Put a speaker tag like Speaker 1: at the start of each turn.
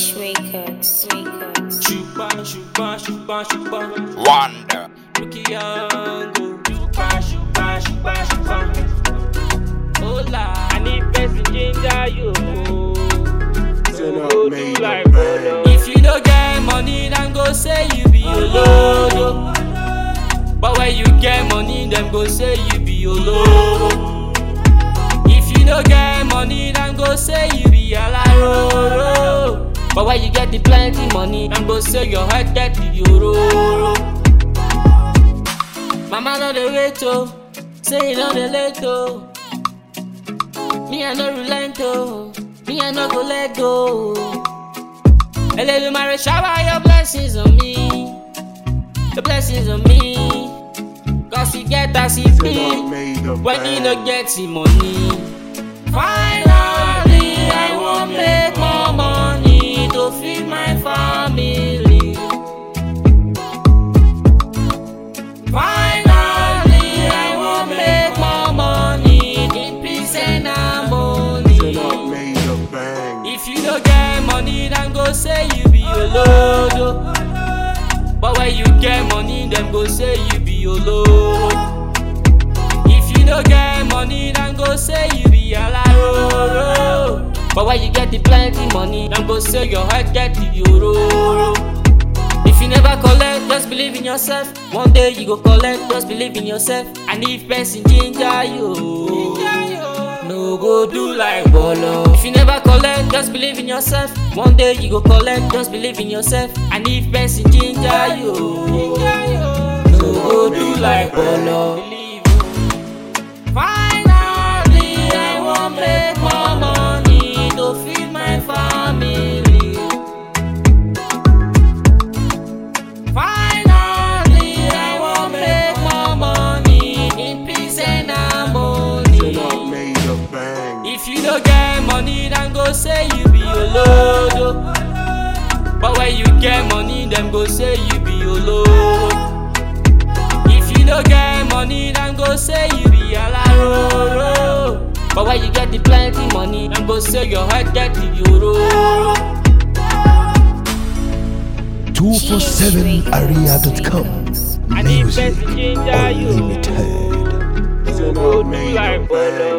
Speaker 1: Cheech Records. Records.
Speaker 2: Chupa, chupa, chupa, chupa.
Speaker 3: Wonder.
Speaker 2: Ricky Yango. Chupa, chupa, chupa, chupa. Hola. I need person ginger you.
Speaker 4: Turn up,
Speaker 2: Go do
Speaker 4: made
Speaker 2: like
Speaker 4: the
Speaker 2: Bolo.
Speaker 4: band.
Speaker 2: If you don't get money, then go say you be Olodo. But when you get money, them go say you be Olodo. If you don't get money, then go say you be Alaroro. But when you get the plenty money, then go say your head get the Yororo. Mama no dey wait oh, say you no dey late oh. Me I no relent oh, me I no go let go. Eledumare shower your blessings on me, the blessings on me. Cause he get as he
Speaker 4: Turn up,
Speaker 2: be
Speaker 4: made the
Speaker 2: when he
Speaker 4: band.
Speaker 2: no get the money. Finally, I wan make more money to feed my family. Finally, I wan make more money in peace and harmony.
Speaker 4: Turn up, made the band.
Speaker 2: If you don't get money, then go say you be Olodo. But when you get money, then go say you be Olodo. If you don't get money, then go say you be Alaroro. But when you get the plenty money, then go say your head get the Yororo. If you never collect, just believe in yourself. One day you go collect, just believe in yourself. And if person ginger you, no go do like Bolo. If you never collect, just believe in yourself. One day you go collect, just believe in yourself. And if person ginger you, no go do like Bolo. Finally, I wan make more money to feed my family. Finally, I wan make more money in peace and harmony.
Speaker 4: Turn up, made the band.
Speaker 2: If you don't get money, then go say you be Olodo. But when you get money, them go say you be Olodo. If you don't get money, then go say you be Alaroro. But when you get the plenty money, then go say your head get the Yororo.
Speaker 5: 247area.com
Speaker 2: I need
Speaker 5: Music
Speaker 2: best ginger you.
Speaker 5: Unlimited
Speaker 4: Turn up, made the band.